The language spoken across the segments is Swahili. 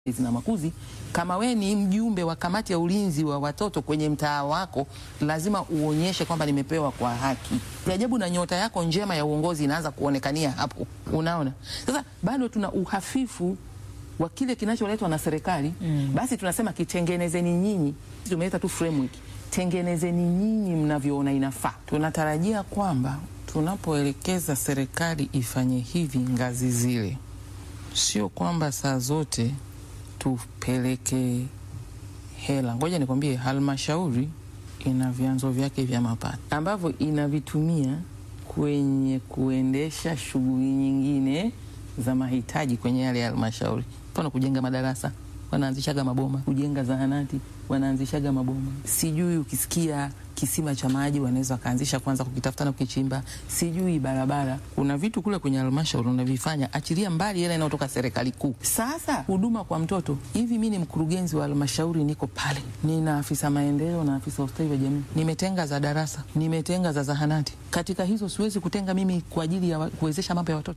na makuzi, kama we ni mjumbe wa kamati ya ulinzi wa watoto kwenye mtaa wako, lazima uonyeshe kwamba nimepewa kwa haki. Ajabu na nyota yako njema ya uongozi inaanza kuonekania hapo. Unaona, sasa bado tuna uhafifu wa kile kinacholetwa na serikali mm. Basi tunasema kitengenezeni nyinyi, tumeleta tu framework, tengenezeni nyinyi mnavyoona inafaa. Tunatarajia kwamba tunapoelekeza serikali ifanye hivi ngazi zile, sio kwamba saa zote tupeleke hela. Ngoja nikwambie, halmashauri ina vyanzo vyake vya mapato ambavyo inavitumia kwenye kuendesha shughuli nyingine za mahitaji kwenye yale halmashauri, mfano kujenga madarasa, wanaanzishaga maboma, kujenga zahanati, wanaanzishaga maboma. Sijui ukisikia kisima cha maji wanaweza wakaanzisha kwanza kukitafuta na kukichimba, sijui barabara. Kuna vitu kule kwenye halmashauri unavifanya, achilia mbali hela inayotoka serikali kuu. Sasa huduma kwa mtoto hivi, mi ni mkurugenzi wa halmashauri, niko pale, nina afisa maendeleo na afisa ustawi wa jamii, nimetenga za darasa, nimetenga za zahanati. Katika hizo siwezi kutenga mimi kwa ajili ya kuwezesha mambo ya watoto.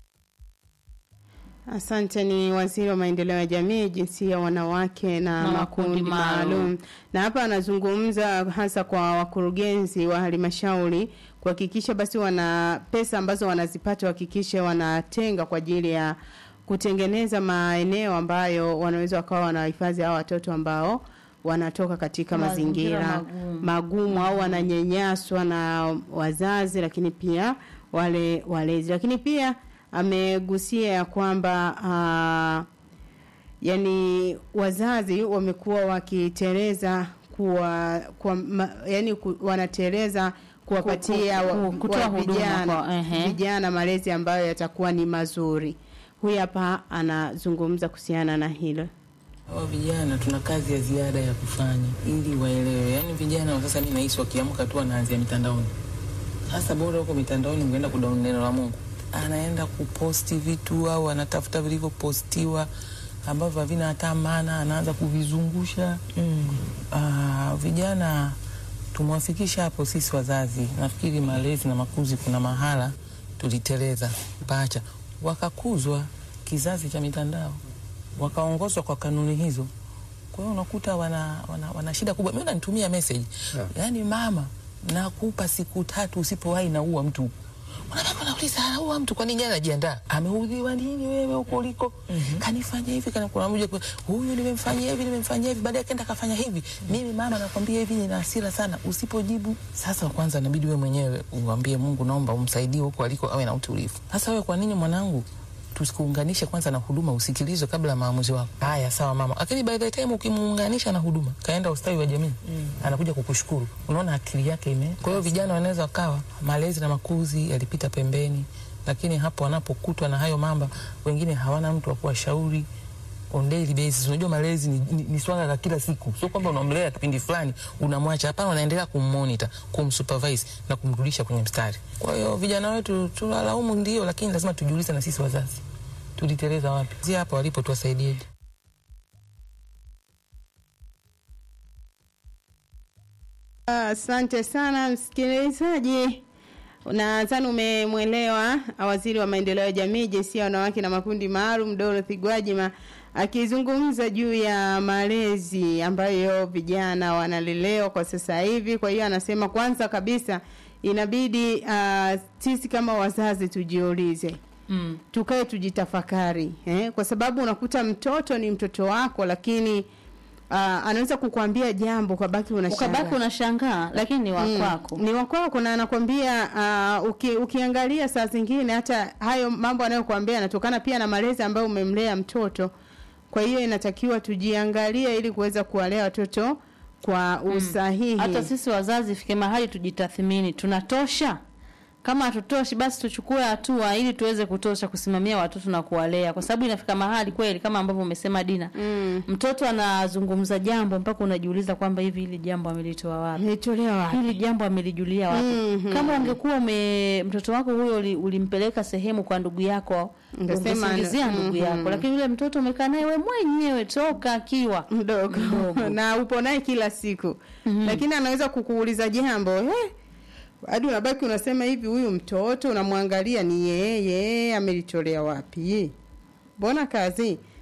Asante. Ni waziri wa maendeleo ya jamii, jinsia, wanawake na, Na makundi makundi maalum. maalum. Na hapa anazungumza hasa kwa wakurugenzi wa halmashauri kuhakikisha basi wana pesa ambazo wanazipata wahakikishe wanatenga kwa ajili ya kutengeneza maeneo ambayo wanaweza wakawa wanahifadhi hao watoto ambao wanatoka katika Mazingira mazingira magumu. magumu au wananyanyaswa na wazazi, lakini pia wale walezi, lakini pia amegusia ya kwamba uh, yani wazazi wamekuwa wakiteleza kuwa, kwa, ma, yani ku, wanateleza kuwapatia Ku- ku- wa- ku- kutoa wa huduma vijana kwa- ehe. vijana malezi ambayo yatakuwa ni mazuri. Huyu hapa anazungumza kuhusiana na hilo. Hawa vijana tuna kazi ya ziada ya kufanya ili waelewe. Yaani vijana wa sasa, mi nahisi wakiamka tu wanaanzia mitandaoni. Sasa bora huko mitandaoni ungeenda kudownload neno la Mungu, anaenda kuposti vitu au anatafuta vilivyopostiwa ambavyo havina hata maana, anaanza kuvizungusha mm. Ah, vijana tumewafikisha hapo sisi wazazi. Nafikiri malezi na makuzi, kuna mahala tuliteleza pacha, wakakuzwa kizazi cha mitandao wakaongozwa kwa kanuni hizo. Kwa hiyo unakuta wana, wana, wana shida kubwa. Mimi nanitumia message Yeah. yaani, mama, nakupa siku tatu, usipowahi naua mtu. Unabaki unauliza anaua mtu kwa nini? Anajiandaa, ameudhiwa nini wewe huko uliko? Kanifanya hivi kana kuna mmoja kwa- huyu nimemfanyia hivi nimemfanyia hivi, baadaye akaenda akafanya hivi. Mimi mama, nakwambia hivi, nina hasira sana. Usipojibu sasa, kwanza inabidi wewe mwenyewe uambie Mungu, naomba umsaidie huko aliko, awe na utulivu. Sasa wewe, kwa nini mwanangu tusikuunganishe kwanza na huduma, usikilizwe kabla ya maamuzi wako. Haya, sawa mama, lakini by the time ukimuunganisha na huduma, kaenda ustawi wa jamii anakuja kukushukuru. Unaona akili yake ime. Kwa hiyo vijana wanaweza wakawa malezi na makuzi yalipita pembeni, lakini hapo wanapokutwa na hayo mamba, wengine hawana mtu wa kuwashauri on daily basis. Unajua malezi ni, ni, ni swala la kila siku, sio kwamba unamlea kipindi fulani unamwacha. Hapana, unaendelea kummonitor, kumsupervise na kumrudisha kwenye mstari. Kwa hiyo vijana wetu tunalaumu ndio, lakini lazima tujiulize na sisi wazazi tuliteleza wapi? Si hapa walipo, tuwasaidieje? Asante sana msikilizaji, nadhani umemwelewa waziri wa maendeleo ya jamii, jinsia, wanawake na makundi maalum Dorothy Gwajima akizungumza juu ya malezi ambayo vijana wanalelewa kwa sasa hivi. Kwa hiyo anasema kwanza kabisa inabidi uh, sisi kama wazazi tujiulize Mm. tukae tujitafakari eh? kwa sababu unakuta mtoto ni mtoto wako lakini uh, anaweza kukwambia jambo ukabaki unashangaa Ukabaki unashangaa lakini ni wa Mm, kwako. ni wakwako na anakwambia uh, uki, ukiangalia saa zingine hata hayo mambo anayokuambia yanatokana pia na malezi ambayo umemlea mtoto kwa hiyo inatakiwa tujiangalie ili kuweza kuwalea watoto kwa usahihi Hata sisi wazazi ifike mahali tujitathmini, tunatosha? Kama hatutoshi basi tuchukue hatua ili tuweze kutosha kusimamia watoto na kuwalea, kwa sababu inafika mahali kweli, kama ambavyo umesema Dina, mm. mtoto anazungumza jambo mpaka unajiuliza kwamba hivi hili jambo amelitoa wapi? Amelitolea wapi? hili jambo amelijulia wapi? Mhm. Kama ungekuwa ume mtoto wako huyo uli- ulimpeleka sehemu kwa ndugu yako, Ungesema ungesingizia ana- ndugu mhm. yako, lakini yule mtoto umekaa naye we mwenyewe toka akiwa mdogo Mdogo. na upo naye kila siku lakini anaweza kukuuliza jambo eh, hadi unabaki unasema hivi, huyu mtoto unamwangalia ni yeye amelitolea wapi? Mbona kazi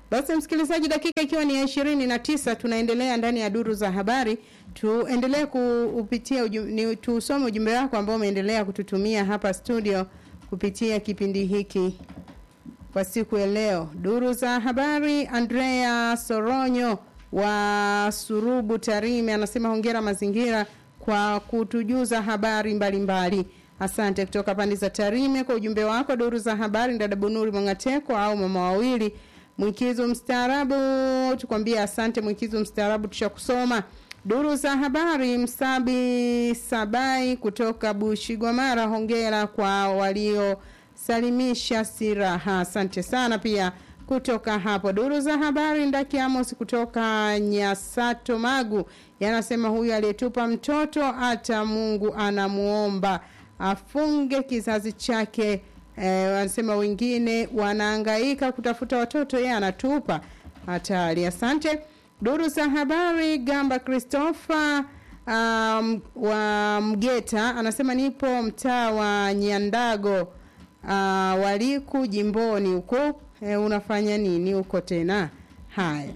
Basi msikilizaji, dakika ikiwa ni ya ishirini na tisa tunaendelea ndani ya duru za habari. Tuendelee kupitia ni tusome ujumbe wako ambao umeendelea kututumia hapa studio kupitia kipindi hiki kwa siku ya leo. Duru za habari, Andrea Soronyo wa Surubu Tarime anasema hongera mazingira kwa kutujuza habari mbalimbali mbali. Asante kutoka pande za Tarime kwa ujumbe wako. Duru za habari, dada Bunuri Mwangateko au mama wawili Mwikizo mstaarabu, tukwambia asante Mwikizo mstaarabu, tushakusoma. Duru za habari, Msabi Sabai kutoka Bushigwamara, hongera kwa waliosalimisha siraha. Asante sana pia kutoka hapo. Duru za habari, Ndaki Amos kutoka Nyasato Magu yanasema huyu aliyetupa mtoto hata Mungu anamuomba afunge kizazi chake. Eh, wanasema wengine wanaangaika kutafuta watoto, yeye anatupa hatari. Asante. Duru za habari, Gamba Christopher um, wa Mgeta anasema nipo mtaa wa Nyandago uh, waliku jimboni huko. Eh, unafanya nini huko tena? Haya.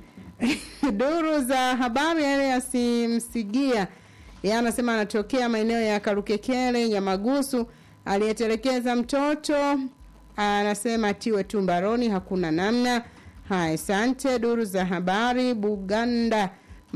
Duru za habari yale yasimsigia yeye anasema anatokea maeneo ya Karukekele Nyamagusu aliyetelekeza mtoto anasema tiwe tu mbaroni, hakuna namna. Haya, asante. Duru za habari Buganda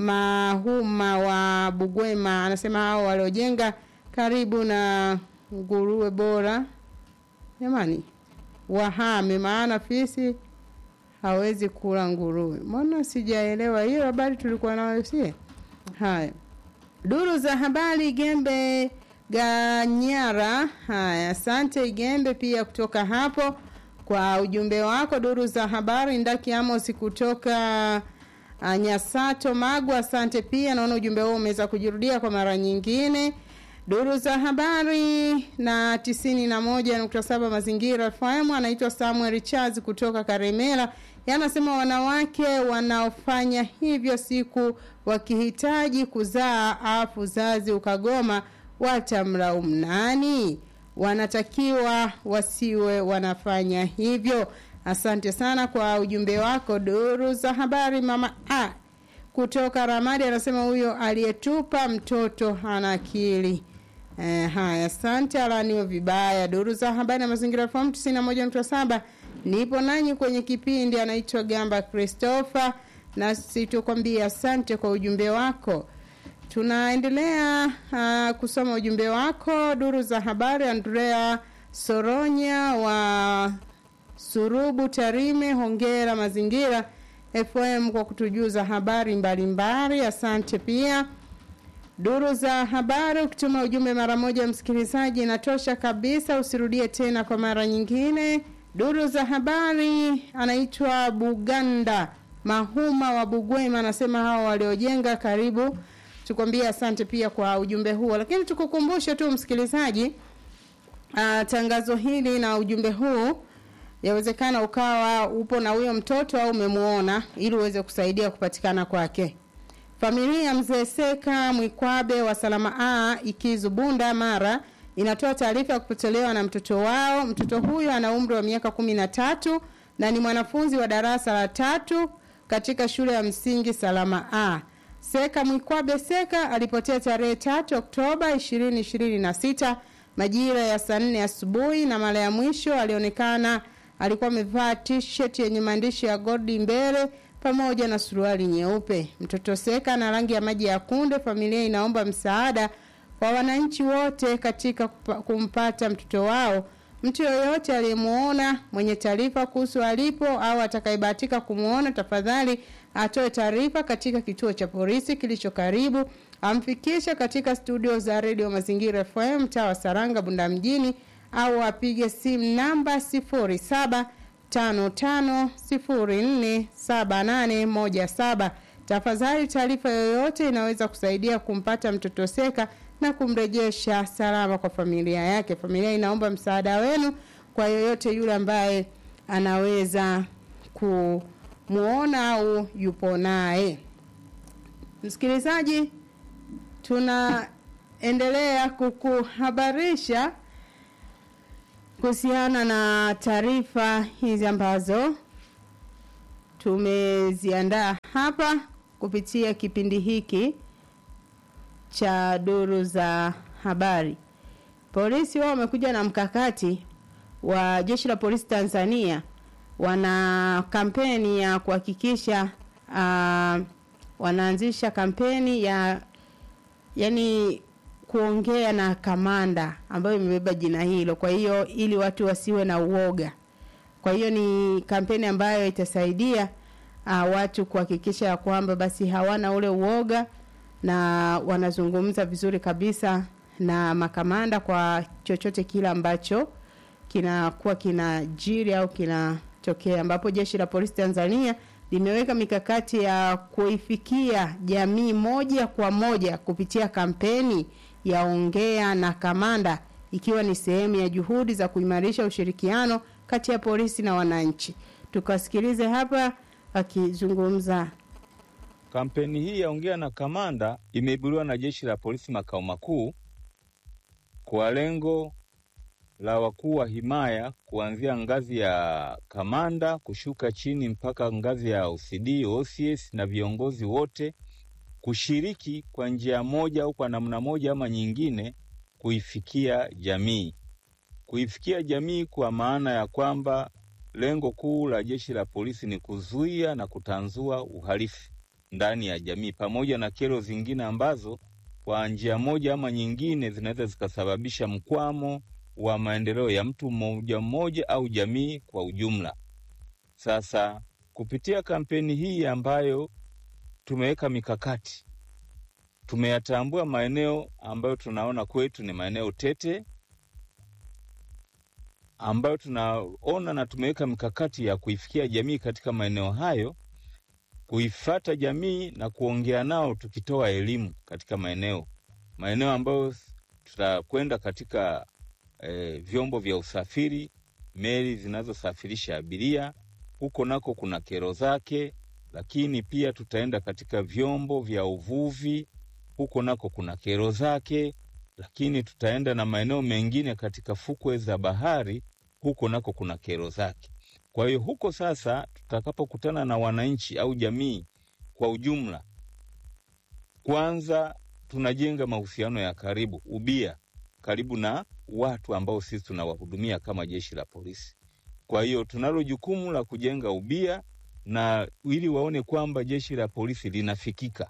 Mahuma wa Bugwema anasema hao waliojenga karibu na nguruwe bora, jamani, wahame, maana fisi hawezi kula nguruwe. Mbona sijaelewa hiyo habari, tulikuwa nayo sie. Haya, duru za habari Gembe Ganyara. Haya, asante Igembe pia kutoka hapo kwa ujumbe wako. Duru za habari Ndaki Amos kutoka uh, Nyasato Magu, asante pia. Naona ujumbe huo umeweza kujirudia kwa mara nyingine. Duru za habari na tisini na moja nukta saba Mazingira FM, anaitwa Samuel Charles kutoka Karemera, yanasema wanawake wanaofanya hivyo siku wakihitaji kuzaa afu uzazi ukagoma watamlaumu nani? Wanatakiwa wasiwe wanafanya hivyo. Asante sana kwa ujumbe wako. Duru za habari mama a kutoka Ramadi anasema huyo aliyetupa mtoto hana akili. Eh, haya asante, alaniwe vibaya. Duru za habari na mazingira FM 91.7 nipo nanyi kwenye kipindi, anaitwa Gamba Christopher, na situkwambia asante kwa ujumbe wako. Tunaendelea uh, kusoma ujumbe wako. Duru za habari, Andrea Soronya wa Surubu Tarime, hongera mazingira FM kwa kutujuza habari mbalimbali. Asante pia. Duru za habari, ukituma ujumbe mara moja msikilizaji inatosha kabisa, usirudie tena kwa mara nyingine. Duru za habari, anaitwa Buganda Mahuma wa Bugwema, anasema hao waliojenga karibu tukwambie asante pia kwa ujumbe huo, lakini tukukumbushe tu msikilizaji, uh, tangazo hili na ujumbe huu yawezekana ukawa upo na huyo mtoto au umemuona, ili uweze kusaidia kupatikana kwake. Familia ya mzee Seka Mwikwabe wa Salama A Ikizu Bunda Mara inatoa taarifa ya kupotelewa na mtoto wao. Mtoto huyo ana umri wa miaka kumi na tatu na ni mwanafunzi wa darasa la tatu katika shule ya msingi Salama A. Seka Mwikwabe Seka alipotea tarehe tatu Oktoba 2026 majira ya saa nne asubuhi, na mara ya mwisho alionekana alikuwa amevaa t-shirt yenye maandishi ya Godi mbele pamoja na suruali nyeupe. Mtoto Seka na rangi ya maji ya kunde. Familia inaomba msaada kwa wananchi wote katika kumpata mtoto wao. Mtu yoyote aliyemuona mwenye taarifa kuhusu alipo au atakayebahatika kumuona, tafadhali atoe taarifa katika kituo cha polisi kilicho karibu, amfikishe katika studio za redio Mazingira FM mtaa wa Saranga Bunda mjini, au apige simu namba 0755047817. Tafadhali, taarifa yoyote inaweza kusaidia kumpata mtoto Seka na kumrejesha salama kwa familia yake. Familia inaomba msaada wenu kwa yoyote yule ambaye anaweza kumuona au yupo naye. Msikilizaji, tunaendelea kukuhabarisha kuhusiana na taarifa hizi ambazo tumeziandaa hapa kupitia kipindi hiki cha duru za habari. Polisi wao wamekuja na mkakati wa jeshi la polisi Tanzania, wana kampeni ya kuhakikisha uh, wanaanzisha kampeni ya yani kuongea na kamanda ambayo imebeba jina hilo. Kwa hiyo ili watu wasiwe na uoga. Kwa hiyo ni kampeni ambayo itasaidia uh, watu kuhakikisha ya kwamba basi hawana ule uoga na wanazungumza vizuri kabisa na makamanda kwa chochote kile ambacho kinakuwa kinajiri au kinatokea, ambapo jeshi la polisi Tanzania limeweka mikakati ya kuifikia jamii moja kwa moja kupitia kampeni ya ongea na kamanda, ikiwa ni sehemu ya juhudi za kuimarisha ushirikiano kati ya polisi na wananchi. Tukasikilize hapa akizungumza. Kampeni hii ya ongea na kamanda imeibuliwa na jeshi la polisi makao makuu kwa lengo la wakuu wa himaya kuanzia ngazi ya kamanda kushuka chini mpaka ngazi ya OCD, OCS na viongozi wote kushiriki kwa njia moja au kwa namna moja ama nyingine kuifikia jamii. Kuifikia jamii kwa maana ya kwamba lengo kuu la jeshi la polisi ni kuzuia na kutanzua uhalifu ndani ya jamii pamoja na kero zingine ambazo kwa njia moja ama nyingine zinaweza zikasababisha mkwamo wa maendeleo ya mtu mmoja mmoja au jamii kwa ujumla. Sasa kupitia kampeni hii ambayo tumeweka mikakati, tumeyatambua maeneo ambayo tunaona kwetu ni maeneo tete, ambayo tunaona na tumeweka mikakati ya kuifikia jamii katika maeneo hayo, kuifata jamii na kuongea nao, tukitoa elimu katika maeneo maeneo ambayo tutakwenda katika e, vyombo vya usafiri, meli zinazosafirisha abiria, huko nako kuna kero zake, lakini pia tutaenda katika vyombo vya uvuvi, huko nako kuna kero zake, lakini tutaenda na maeneo mengine katika fukwe za bahari, huko nako kuna kero zake. Kwa hiyo huko sasa, tutakapokutana na wananchi au jamii kwa ujumla, kwanza tunajenga mahusiano ya karibu, ubia karibu na watu ambao sisi tunawahudumia kama jeshi la polisi. Kwa hiyo tunalo jukumu la kujenga ubia na ili waone kwamba jeshi la polisi linafikika,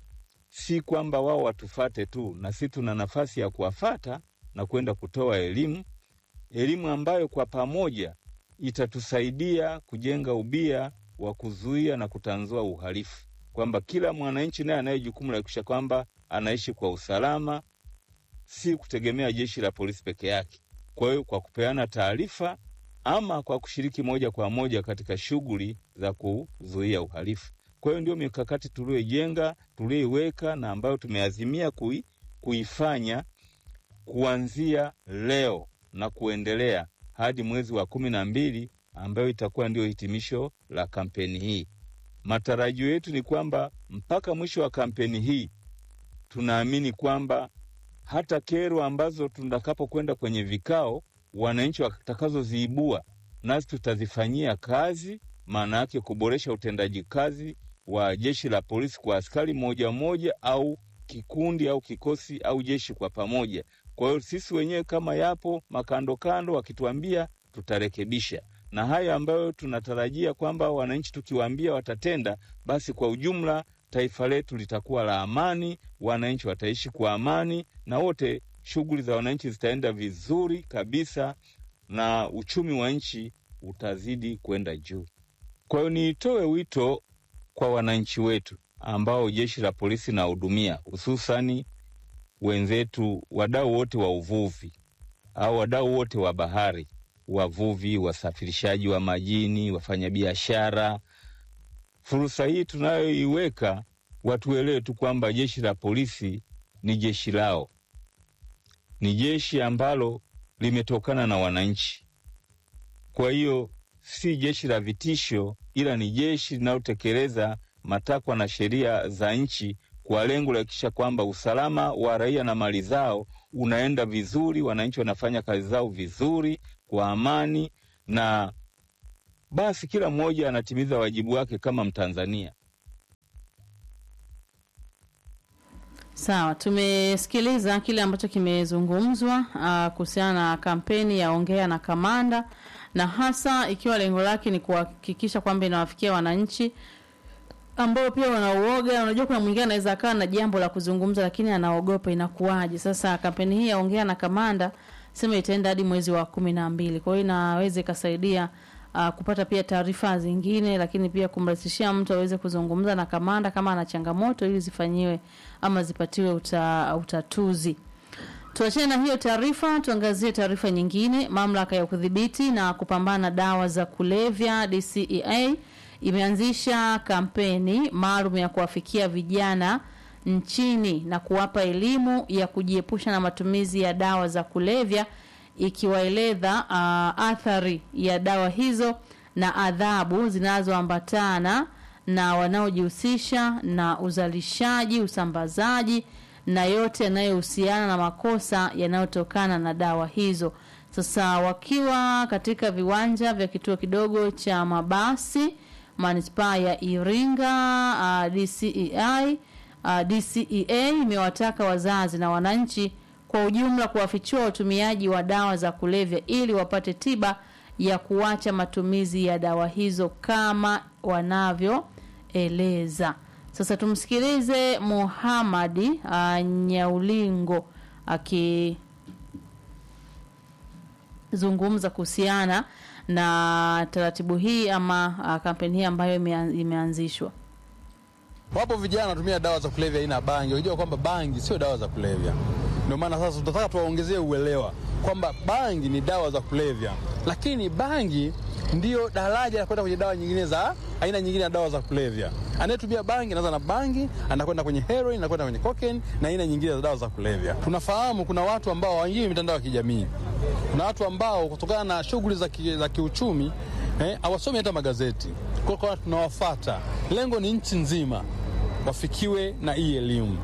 si kwamba wao watufate tu, na sisi tuna nafasi ya kuwafata na kwenda kutoa elimu, elimu ambayo kwa pamoja itatusaidia kujenga ubia wa kuzuia na kutanzua uhalifu, kwamba kila mwananchi naye anaye jukumu la kuhakikisha kwamba anaishi kwa usalama, si kutegemea jeshi la polisi peke yake. Kwa hiyo kwa kupeana taarifa ama kwa kushiriki moja kwa moja katika shughuli za kuzuia uhalifu. Kwa hiyo ndio mikakati tuliyoijenga, tuliyoiweka na ambayo tumeazimia kui, kuifanya kuanzia leo na kuendelea hadi mwezi wa kumi na mbili ambayo itakuwa ndio hitimisho la kampeni hii. Matarajio yetu ni kwamba mpaka mwisho wa kampeni hii tunaamini kwamba hata kero ambazo tutakapokwenda kwenye vikao, wananchi watakazoziibua, nasi tutazifanyia kazi, maana yake kuboresha utendaji kazi wa jeshi la polisi kwa askari mmoja mmoja au kikundi au kikosi au jeshi kwa pamoja. Kwa hiyo sisi wenyewe kama yapo makandokando wakituambia, tutarekebisha na haya ambayo tunatarajia kwamba wananchi tukiwaambia watatenda, basi kwa ujumla taifa letu litakuwa la amani, wananchi wataishi kwa amani, na wote shughuli za wananchi zitaenda vizuri kabisa, na uchumi wa nchi utazidi kwenda juu. Kwa hiyo nitoe wito kwa wananchi wetu ambao jeshi la polisi nahudumia, hususani wenzetu, wadau wote wa uvuvi au wadau wote wa bahari, wavuvi, wasafirishaji wa majini, wafanyabiashara. Fursa hii tunayoiweka, watuelewe tu kwamba jeshi la polisi ni jeshi lao, ni jeshi ambalo limetokana na wananchi. Kwa hiyo si jeshi la vitisho, ila ni jeshi linalotekeleza matakwa na sheria za nchi kwa lengo la kuhakikisha kwamba usalama wa raia na mali zao unaenda vizuri, wananchi wanafanya kazi zao vizuri kwa amani, na basi kila mmoja anatimiza wajibu wake kama Mtanzania. Sawa, tumesikiliza kile ambacho kimezungumzwa ah, kuhusiana na kampeni ya ongea na kamanda, na hasa ikiwa lengo lake ni kuhakikisha kwamba inawafikia wananchi ambao pia wanauoga. Unajua, kuna mwingine anaweza akawa na jambo la kuzungumza, lakini anaogopa inakuwaje. Sasa kampeni hii ya ongea na kamanda sema itaenda hadi mwezi wa kumi na mbili, kwa hiyo inaweza ikasaidia uh, kupata pia taarifa zingine, lakini pia kumrahisishia mtu aweze kuzungumza na kamanda kama ana changamoto ili zifanyiwe ama zipatiwe uta, utatuzi. Tuachane na hiyo taarifa, tuangazie taarifa nyingine. Mamlaka ya kudhibiti na kupambana na dawa za kulevya DCEA imeanzisha kampeni maalum ya kuwafikia vijana nchini na kuwapa elimu ya kujiepusha na matumizi ya dawa za kulevya ikiwaeleza uh, athari ya dawa hizo na adhabu zinazoambatana na wanaojihusisha na uzalishaji, usambazaji na yote yanayohusiana na makosa yanayotokana na dawa hizo. Sasa wakiwa katika viwanja vya kituo kidogo cha mabasi manispaa ya Iringa, uh, DCEI uh, DCEA imewataka wazazi na wananchi kwa ujumla kuwafichua utumiaji wa dawa za kulevya ili wapate tiba ya kuacha matumizi ya dawa hizo kama wanavyoeleza. Sasa tumsikilize Muhamadi uh, Nyaulingo akizungumza kuhusiana na taratibu hii ama uh, kampeni hii ambayo imea- imeanzishwa. Wapo vijana wanatumia dawa za kulevya aina ya bangi, unajua kwamba bangi sio dawa za kulevya. Ndio maana sasa tunataka tuwaongezee uelewa kwamba bangi ni dawa za kulevya, lakini bangi ndiyo daraja la kwenda kwenye dawa nyingine za aina nyingine ya dawa za kulevya. Anayetumia bangi anaanza na bangi, anakwenda kwenye heroin, anakwenda kwenye cocaine na aina nyingine za dawa za kulevya. Tunafahamu kuna watu ambao waingie mitandao ya kijamii, kuna watu ambao kutokana na shughuli za, ki, za kiuchumi eh, hawasomi hata magazeti. Kwa hiyo tunawafata, lengo ni nchi nzima wafikiwe na hii elimu.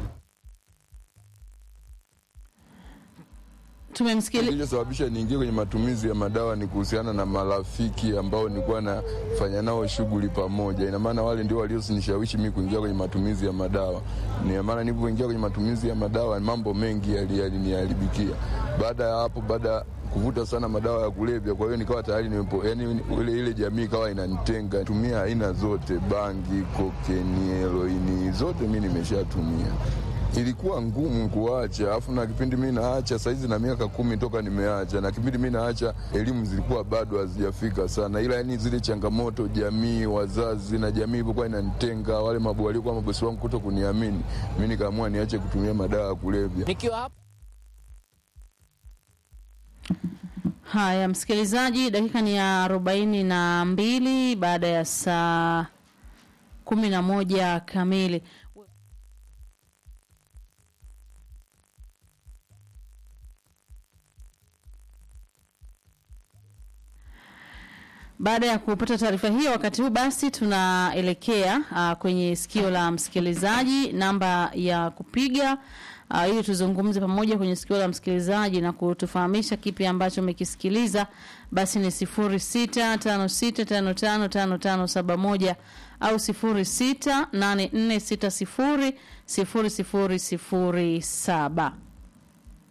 Tumemsikiliza Kilichosababisha niingie kwenye matumizi ya madawa ni kuhusiana na marafiki ambao nilikuwa nafanya nao shughuli pamoja. Ina maana wale ndio walionishawishi mimi kuingia kwenye matumizi ya madawa. Ni maana nilipoingia kwenye matumizi ya madawa mambo mengi yali- yaliniharibikia. Baada ya hapo, baada ya kuvuta sana madawa ya kulevya, kwa hiyo nikawa tayari nimepo, yani ile ile jamii ikawa inanitenga. Tumia aina zote, bangi, kokeni, heroini, zote mimi nimeshatumia ilikuwa ngumu kuacha, alafu na kipindi mi naacha saizi na miaka kumi toka nimeacha, na kipindi mi naacha elimu zilikuwa bado hazijafika sana, ila yani zile changamoto jamii, wazazi na jamii ilivyokuwa inanitenga, wale mabu waliokuwa mabosi wangu kuto kuniamini, mi nikaamua niache kutumia madawa ya kulevya. nikiwa hapa Haya, msikilizaji, dakika ni ya arobaini na mbili baada ya saa kumi na moja kamili. Baada ya kupata taarifa hiyo, wakati huu basi tunaelekea uh, kwenye sikio la msikilizaji, namba ya kupiga uh, ili tuzungumze pamoja kwenye sikio la msikilizaji na kutufahamisha kipi ambacho umekisikiliza, basi ni sifuri sita tano sita tano tano tano tano saba moja au sifuri sita nane nne sita sifuri sifuri sifuri sifuri saba.